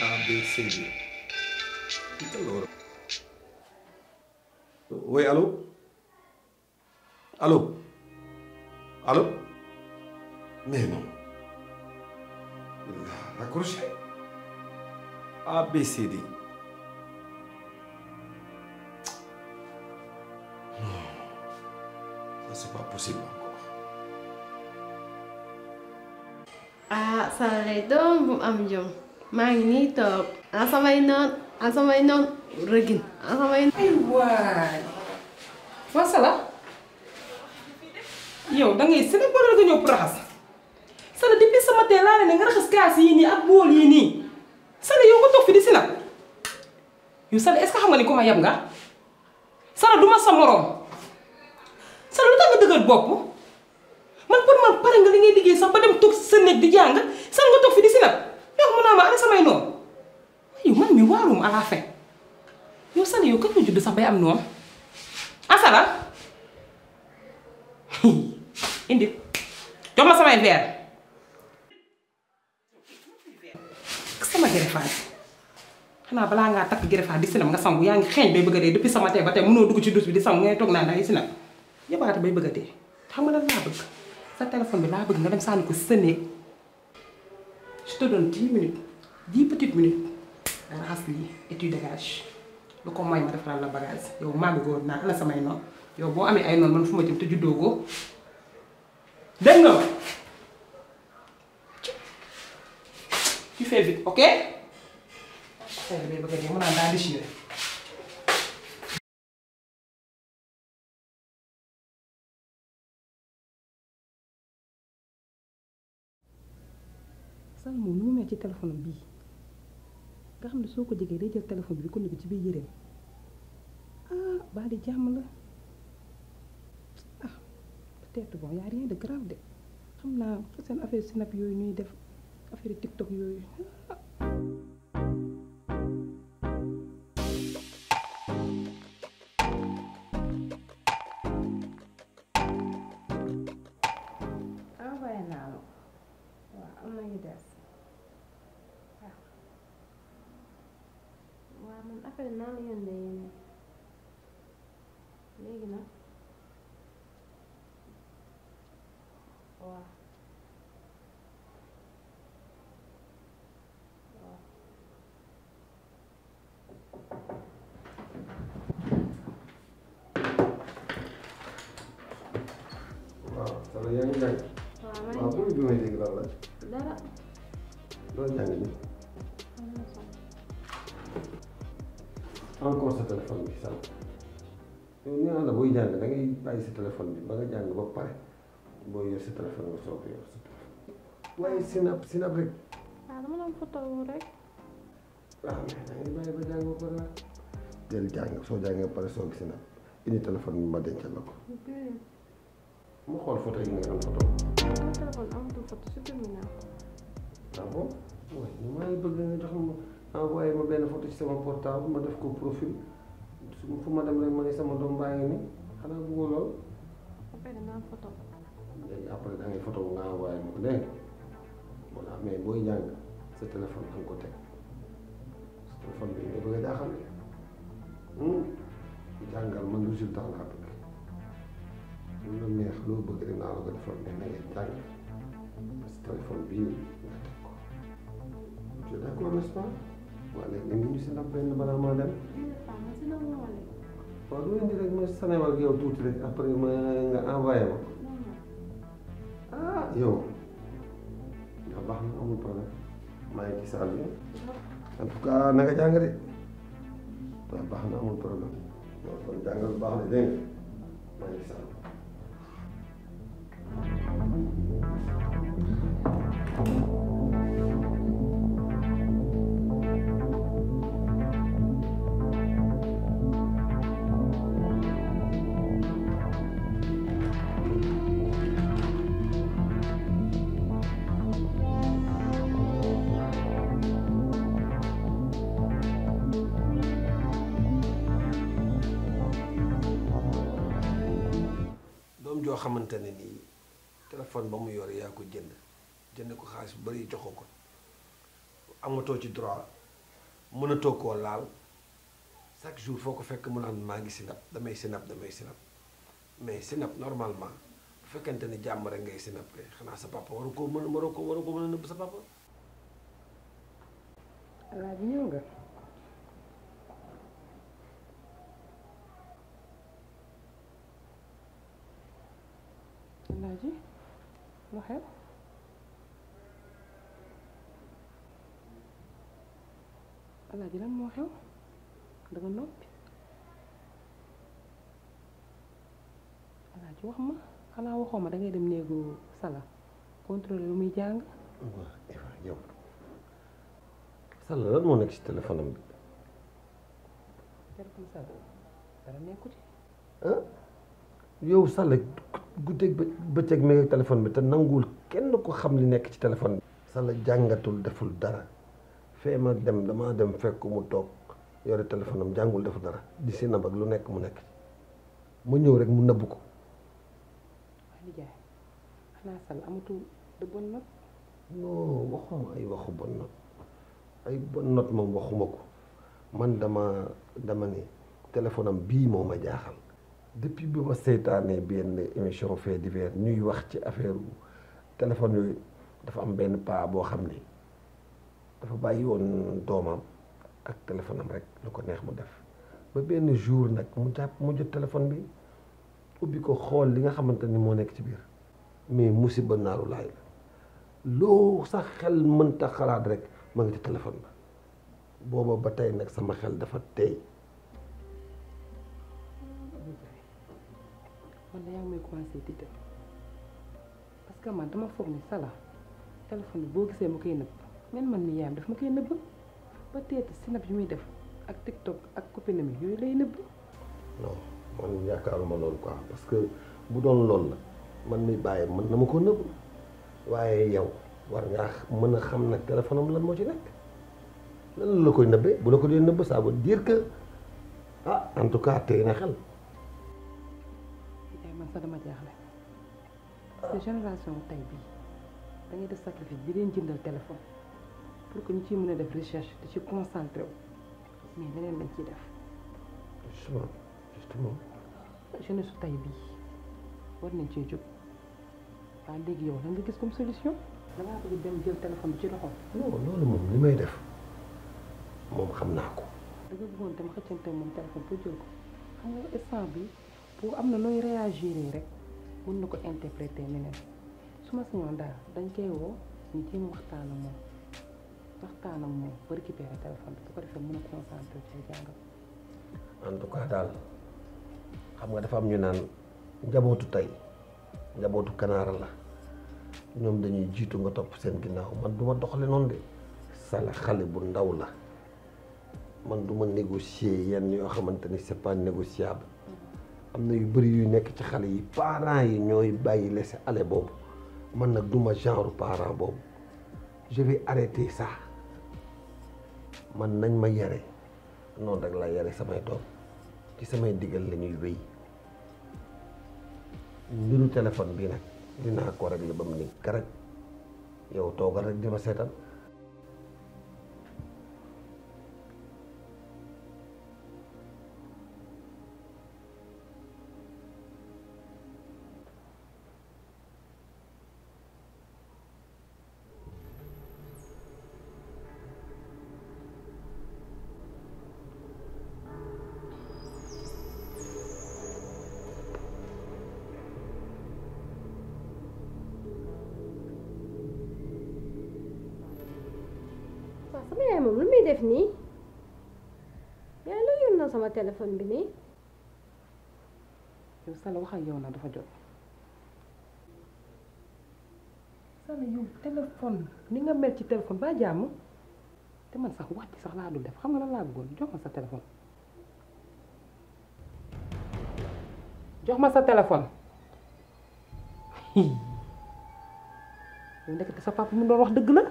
A B C D allora oui allô allô allô mais non il a raccroché A B C D non ça c'est pas possible encore ah Saalay doom bu am jom maa ngi nii toog ah samay noon ah samay noon rëgin ah samay ay waay waa Sala yow da ngay sëne boole nga ñëw pour raxas Sala depuis ce matin laa ne nga raxas kaas yii nii ak bool yii nii Sala yow nga toog fi di si nag yow Sala est-ce que xam nga ni ku ma yab nga Sala du ma sa moroom Sala lu tax nga dëgër bopp man pour man pare nga li ngay liggéey sax ba dem toog sa néeg di jàng Sala nga toog fi di si nag yow mun naa ma ana samay noonu yow man mi waarum à la fin yow Sala yow kañ nga judd sax bay am noonu ah Sala indi jox ma samay verre sama gerefaat xanaa balaa ngaa takk gerefaat di sinam nga sangu yaa ngi xeeñ bay bëgg a dee depuis sama tey ba tey mënoo dugg ci douche bi di sangu ngay toog naan da ngay sinam yabaate bay bëgg a dee xam nga lan laa bëgg sa téléphone bi laa bëgg nga dem sànni ko sa néeg je te donne dix minutes dix petites minutes nga raxas lii et tu dégages lu ko mooy ma defaral la bagage yow maa ngi góor naa ana samay noonu yow boo amee ay noonu man fu ma jëm te juddoo ko dégg nga ma tu fais vite ok affaire bi bëgg a dee mën naa daa déchiré Sall moom nu mu mel ci téléphone bii nga xam ne soo ko jegee day jël téléphone bi di ko nekk ci biir yëreem ah baa di jàmm la ah peut-être bon y a rien de grave de xam naa seen affaire snap yooyu ñuy def affaire tiktok yooyu envoyé naa la waaw am na ñu des waaw waaw man affaire naa la yónnee yeneen léegi nag waaw waaw waaw Sala yaa ngi jàng waaw man waaw bu bi may dégg lan la dara loolu jàng ni am na solo encore sa téléphone bi Sala yow nee naa la booy jàng da ngay bàyyi sa téléphone bi ba nga jàng ba pare booy yor sa téléphone nga soog a yor sa téléphone waaye sinap sinap rek waaw dama doon photo wu rek waaw mais da ngay bàyyi ba jàng ba pare la del jàng soo jàngee ba pare soog sinap indi téléphone bi ma dencal la ko mu xool photo yi nga am photo sama téléphone amatul photo supprimé naa ko ah bon waaye ñu maa ngi bëgg nga jox ma envoyé ma benn photo ci sama portable ma def ko profil su fu ma dem rek ma ne sama doom baa ngi ni xanaa bëggoo lool après dangaa am photo léegi après da ngay photo bu nga envoyé ma ko dégg nga voilà mais booy jàng sa téléphone da nga ko teg sa téléphone bi nga bëgg a jaaxal de jàngal man résultat laa bëgg lu la neex loo bëgg rek naa la ko defal mais na ngay jàng sa téléphone bii nga teg ko tu es d'accord n'est-ce pas waa léegi nga ñu si ndax benn balaa maa dem waaw du indi rek ma sanewal ak yow tuuti rek après ma nga envoyé ma ah yow nga baax na amul problème maa ngi ci saal bi en tout cas na nga jàng de waaw baax na amul problème waaw kon jàngal baax na dégg nga maa ngi ci saal bi doom joo xamante ne nii téléphone ba mu yor yaa ko jënd jënd ko xaalis bu bari joxoo ko amatoo ci droit mënatoo koo laal chaque jour foo ko fekk mu naan maa ngi sinap damay sinap damay sinap mais sinap normalement bu fekkente ni jàmm rek ngay sinap kay xanaa sa papa waru koo mën waru ko waru ko mën a nëbb sa papa alaaji ñëw nga alaaji lu xew alaaji lan moo xew danga noppi alaaji wax ma xanaa waxoo ma dangay dem néegu sala contrôler lu muy jàng waaw Eva yow Sall lan moo nekk ci téléphone am bi téléphone sala dara nekku ci ah yow Sall guddeeg bë bëccëg mi ngi téléphone bi te nanguwul kenn ko xam li nekk ci téléphone bi. Sall jàngatul deful dara fee ma dem damaa dem fekk mu toog yore téléphone am jàngul deful dara di si nab ak lu nekk mu nekk ci ma ñëw rek mu nëbb ko. waa nijaay xanaa sal amatul de bonne note non waxuma ay waxu bon note ay bon note moom waxuma ko man dama dama ne téléphone am bii moo ma jaaxal depuis bi ma seytaanee benn émission fait divers ñuy wax ci affaire téléphone yooyu dafa am benn paa boo xam ne dafa bàyyi woon doomam ak téléphone am rek lu ko neex mu def ba benn jour nag mu jàpp mu jot téléphone bi ubbi ko xool li nga xamante ni moo nekk ci biir mais musiba naaru laay la loo sax xel mënta xalaat rek ma ngi ci téléphone ba booba ba tey nag sama xel dafa tey man da yaa ngi may commencé tiital parce que man dama foog ni sala téléphone bi boo gisee ma koy nëbb men man mi yaayam daf ma koy nëbb ba teeti sinap yu muy def ak tiktok ak copine mi yooyu lay nëbb non man yaakaaruma loolu quoi parce que bu doon loolu la man mi bàyyi mën na ma ko nëbb waaye yow war ngaa mën a xam nag téléphone am lan moo ci nekk lan la koy nëbbee bu la ko dee nëbb ça veut dire que ah en tout cas tey na xel yaay man sax dama jaaxle parce que génération tey bii da ngay def sacrifice bi leen jëndal téléphone pour que ñu ciy mën a def recherche di ci concentré wu mais leneen lañ ciy def justement justement jeunesse su tey bii war nañ cee jóg waa léegi yow lan nga gis comme solution dangaa bëgg dem jël téléphone bi ci loxo non loolu moom li may def moom xam naa ko da nga bëggoon dem xëccante moom téléphone pour jël ko xam nga instant bi pour am na nooy réagir rek mën na ko interpréter neneen su ma sañoon daal dañ koy woo ñu jéem waxtaan ak moom waxtaan ak moom ba récupérer téléphone bi bu ko defee mën a concentré ci jàngam en tout cas daal xam nga dafa am ñu naan njabootu tey njabootu kanaara la ñoom dañuy jiitu nga topp seen ginnaaw man du ma doxale noonu de sala xale bu ndaw la man du ma négocier yenn yoo xamante ni c'est pas négociable am na yu bëri yu nekk ci xale yi parents yi ñooy bàyyi laisser aller boobu man nag du ma genre parent boobu je vais arrêter ça man nañ ma yare noonu rek laa yare samay doom ci samay digal la ñuy wéy mbiru téléphone bi nag dinaa ko régler ba mu ni karaj yow toogal rek di ma seetal waaw sama yaay moom lu muy def nii yaay lu yor na sama téléphone bi nii yow Sala wax ak yow na dafa jot Sala yow téléphone ni nga mel ci téléphone ba jàmm te man sax wax ci sax laa dul def xam nga lan laa bëggoon jox ma sa téléphone jox ma sa téléphone yow ndekete sa papa mu doon wax dëgg la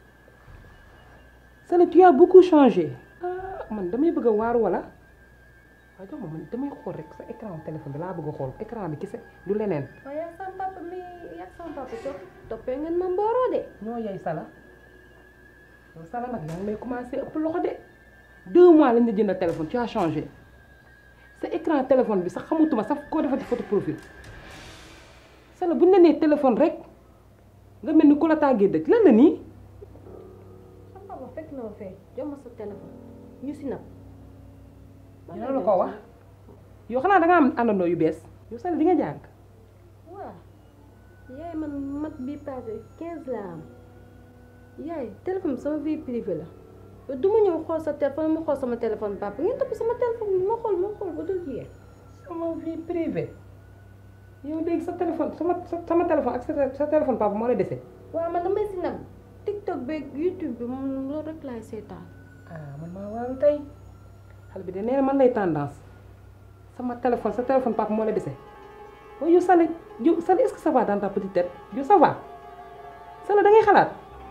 Sala tu as beaucoup changé ah man damay bëgg a waaru wala waaye jox ma man damay xool rek sa écran téléphone bi laa bëgg a xool écran bi kese du leneen waaye yaa sama papa mi yaa sama papa topp toppee ngeen ma mbooroo de ñoo yey Sala yow Sala nag yaa ngi may commencé ëpp loxo de deux mois lañ la jëndal téléphone tu as changé sa écran téléphone bi sax xamutuma sax koo defati photo profil sala buñ la nee téléphone rek nga mel ni ku la tàggee dëkk lan la nii sa papa fekk na ma fee jox ma sa téléphone ñu si nag dina la ko wax yow xanaa da nga am àndandoo yu bees yow sala di nga jàng waaw yaay man mat bi passé quinze la am yaay téléphone bi sama vie privée la yow du ma ñëw xool sa téléphone ma xool sama téléphone papa ngeen topp sama téléphone bi ma xool ma xool ba dul jeex sama vie privée yow léegi sa téléphone sama sama téléphone ak sa sa téléphone papa moo la dese waaw man damay si nag tiktok beeg youtube bi moom loolu rek laay seetaan ah man maa waaru tey xale bi de nee na man lay tendance sama téléphone sa téléphone papa moo la dese waaye yow Sall yow Sall est-ce que ça va dans ta petite tête yow ça va Sall da ngay xalaat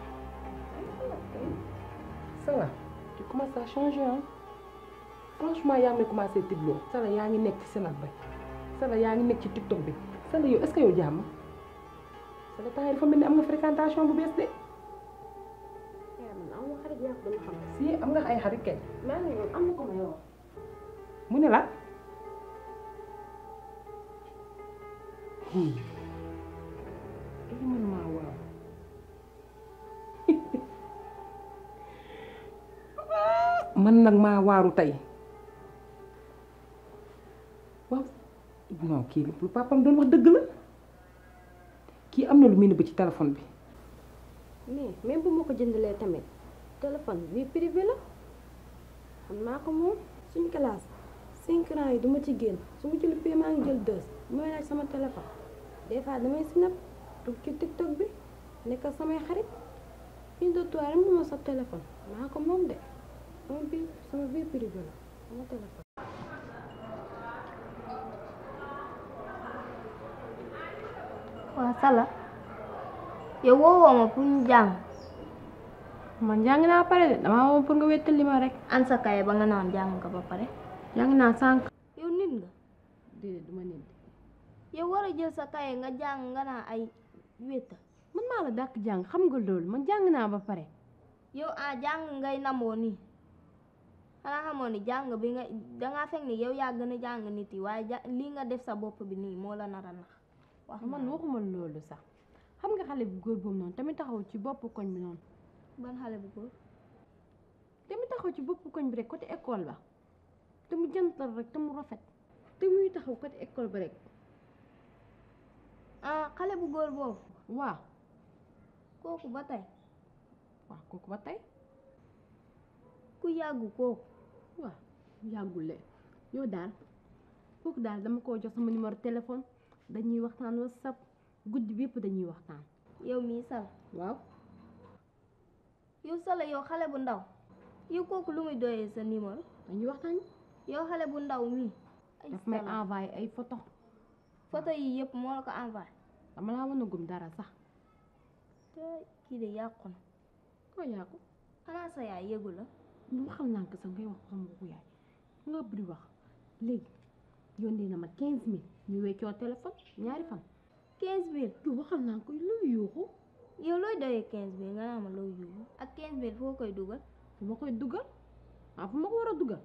ça va tu commences à changer hein franchement yaa ngi commencé tibloo Sall yaa ngi nekk ci Sénat ba Sall yaa ngi nekk ci TikTok bi Sall yow est-ce que yow jàmm Sall temps yi dafa mel ni am nga fréquentation bu bees de yaa man am nga xarit yaa ko dama xam si am nga ay xarit kay maa ngi yoon am na ko ma yow mu ne la i man maa waaw man nag maa waaru tey waaw non kii lu papam doon wax dëgg la kii am na lu muy nëbb ci téléphone bi mais même bu ma ko jëndalee tamit téléphone vie privée la xam naa ko moom suñ classe cinq ans yi du ma ci génn su ma ci luppee maa ngi jël deux mooy laaj sama téléphone des fois damay snap dugg ci tiktok bi nekk ak samay xarit une de toi rek moom sa téléphone maa ko moom de sama vie sama vie privée la sama téléphone. waa Sala yow woowoo ma pour ñu jàng man jàng naa pare de damaa woo pour nga wéttali ma rek an sa kaye ba nga naan jàng nga ba pare jàng naa sànq. yow nit nga déedéet du ma nit yow war a jël sa kaye nga jàng nga naan ay wétta man maa la dàq jàng xam nga loolu man jàng naa ba pare. yow ah jàng ngay namoo nii xanaa xamoon ni jàng bi nga dangaa fekk ni yow yaa gën a jàng nit yi waaye ja lii nga def sa bopp bi nii moo la nar a nax wax man waxuma loolu sax xam nga xale bu góor boobu noonu tamit taxaw ci bopp koñ bi noonu ban xale bu góor tamit taxaw ci bopp koñ bi rek côté école ba te mu jantal rek te mu rafet te muy taxaw côté école ba rek ah xale bu góor boobu waaw kooku ba tey waaw kooku ba tey ku yàggu kooku waaw yàggule yow daal kooku daal dama koo jox sama numéro téléphone dañuy waxtaan whatsapp guddi bi yëpp dañuy waxtaan yow mii sal waaw yow sala yow xale bu ndaw yow kooku lu muy doyee sa numéro dañuy waxtaan yow xale bu ndaw mii ay daf may Sala, envoyé ay photo photo yi yëpp moo la ko envoyé dama laa wan a gum dara sax te kii de yàqu na koo yaa ko xanaa sa yaay yëgu la ñu waxal naa ko sax ngay wax sama waxu yaay nga bëri wax léegi yónnee na ma quinze mille ñu weccoo téléphone ñaari fan quinze mille yow waxal naa ko lu yuuxu yow looy doyee quinze mille nga naa ma looy yóbbu ak quinze mille foo koy dugal fu ma koy dugal ah fu ma ko war a dugal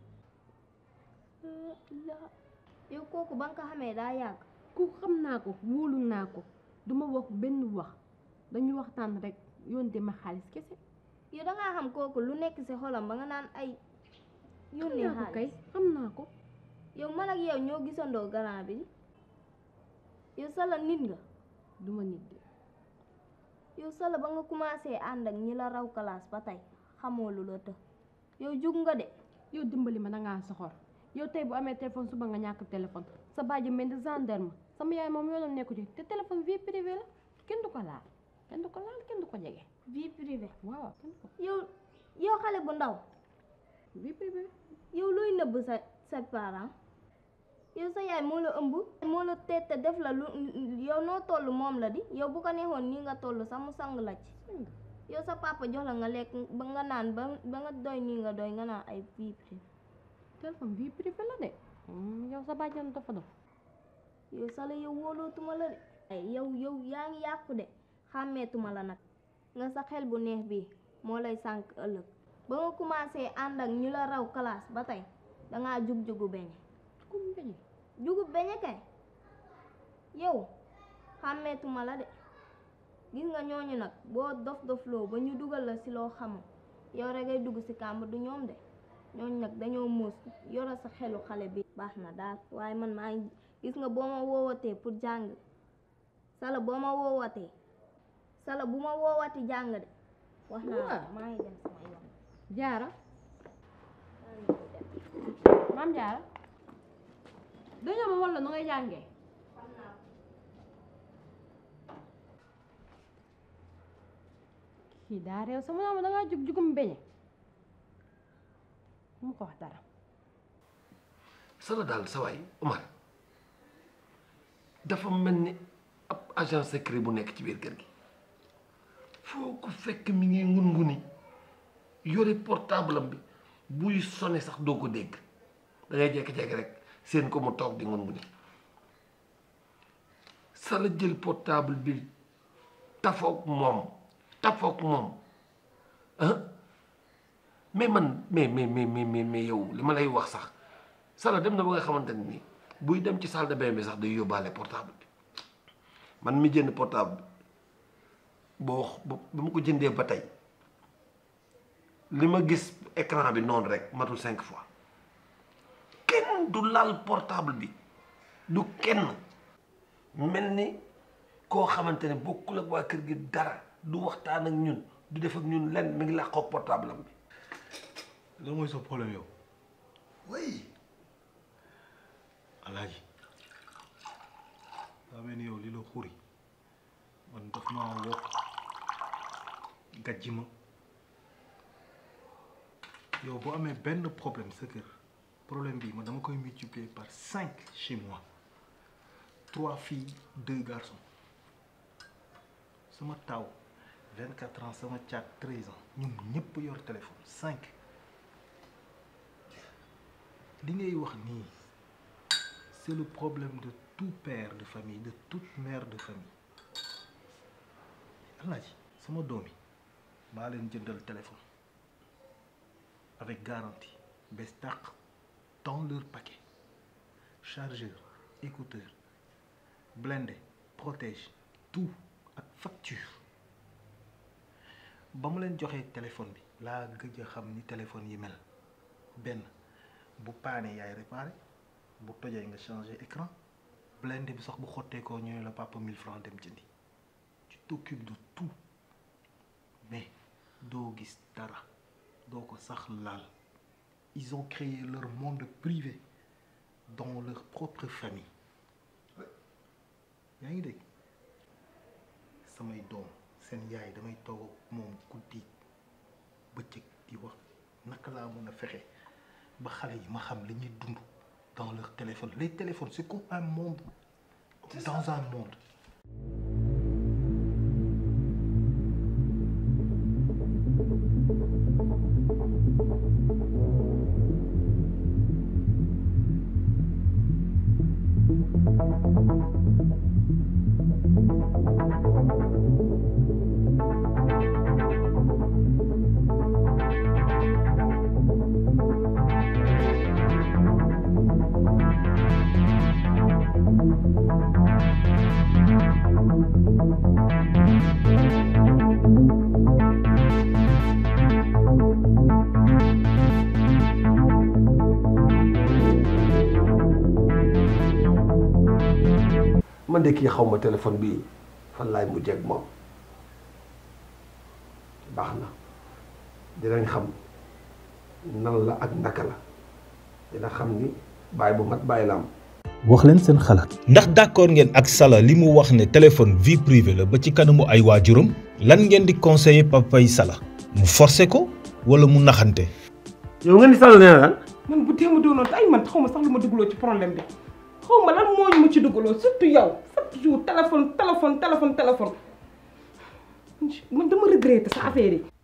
la yow kooku ba nga ko xamee daa yàgg ku xam naa ko wóolu naa ko duma wax benn wax dañuy waxtaan rek yónnee ma xaalis kese yow dangaa xam kooku lu nekk ci xolam ba nga naan ay xam yónnee naa ko kay xaalis xam naa ko yow man ak yow ñoo gisandoo garant bi yow sala nit nga duma nit de yow sala ba nga commencé ànd ak ñi la raw classe ba tey xamoo lu la të yow jug nga de yow dimbali ma dangaa soxor yow tey bu amee téléphone suba nga ñàkk téléphone sa bàjj mel ni gendarme sama yaay moom yoonam nekku ci te téléphone vie privée la kenn du ko laal kenn du ko laal kenn du ko jege vie privée waaw kenn du ko yow yow xale bu ndaw vie privée yow looy nëbb sa sa parent yow sa yaay moo la ëmb moo la tette def la lu yow noo toll moom la di yow bu ko neexoon nii nga toll sax mu sang la ci yow sa papa jox la nga lekk ba nga naan ba ba nga doy nii nga doy nga naan ay vie privée téléphone vie privée la de Hmm, yow sa bàjjan dafa dof yow sala yow wóolootuma la de ay yow yow yaa ngi yàqu de xàmmeetuma la nag nga sa xel bu neex bi moo lay sànk ëllëg ba nga commencé ànd ak ñu la raw classe ba tey dangaa jug jugu beñe comme beñe jugu beñe kay yow xàmmeetuma la de gis nga ñooñu nag boo dof dofloo ba ñu dugal la ci loo xamul yow rek ngay dugg ci kàmb du ñoom de ñooñu nag dañoo muus yoro sa xelu xale bi baax na daal waaye man maa ngi gis nga boo ma woowatee pour jàng sala boo ma woowatee sala bu ma woowati jàng de wax naa la maa ngi dem sama yoon jaara maam jaara dañoo ma walla nu ngay jàngee kii daa réew sama naa ma dangaa jug jugum beñe mu ko wax dara sala daal sa waay Omar dafa mel ni ab agent secret bu nekk ci biir kër gi foo ko fekk mi ngi ngun-nguni yore portable am bi buy sone sax doo ko dégg da ngay jékki-jékki rek seen ko mu toog di ngun-nguni sala jël portable bi tafoog moom tafoog moom ah mais man mais mais mais mais mais yow li ma lay wax sax sala dem na ba nga xamante ne nii buy dem ci salle de bain bi sax day yóbbaale portable bi man mi jënd portable bi boo ba ma ko jëndee ba tey li ma gis écran bi noonu rek matul cinq fois kenn du laal portable bi du kenn mel ni koo xamante ne bokkul ak waa kër gi dara du waxtaan ak ñun du def ak ñun lenn mi ngi làqoog portable am bi lan mooy sa problème yow oui alaaji daa mel ni yow li la xuri man daf maa wokk gàjji ma yow boo amee benn problème sa kër problème bi man dama koy multiplier par cinq chez moi trois filles deux garçons sama taw vingt quatre ans sama caat treize ans ñun ñëpp yor téléphone cinq li ngay wax nii c'est le problème de tout père de famille de toute mère de famille alaaji sama doom yi maa leen jëndal téléphone avec garantie bés tàq dans leur paquet chargeur écouteur blindé protège tout ak facture ba mu leen joxee téléphone bi laa gëj a xam ni téléphone yi mel benn bu paane yaay réparé bu tojee nga changé écran blindé bi sax bu xotteekoo ñooy la papa 1000 francs dem jëndi tu t'occupes de tout mais doo gis dara doo ko sax laal ils ont créé leur monde privé dans leur propre famille yaa ngi dégg samay doom seen yaay damay toog ak moom guddi bëccëg di wax naka laa mën a fexe ba xale yi ma xam li ñuy dund dans leur téléphone les téléphones c'est comme un monde dans un monde man de kii xaw ma téléphone bi fan laay mujjee ak moom baax na dinañ xam nan la ak naka la dina xam ni bàyyi bu mat bàyyi la am wax leen seen xalaat. ndax d'accord ngeen ak Sala li mu wax ne téléphone vie privée la ba ci kanamu ay waajuram lan ngeen di conseiller papay Sala mu forcer ko wala mu naxante. yow nga ni Sall nee na man bu dee ma doonoon te ay man xaw ma sax lu ma dugaloo ci problème bi xaw ma lan moo ñu ma ci dugaloo surtout yow chaque jour téléphone téléphone téléphone téléphone man dama regretté sa affaire yi.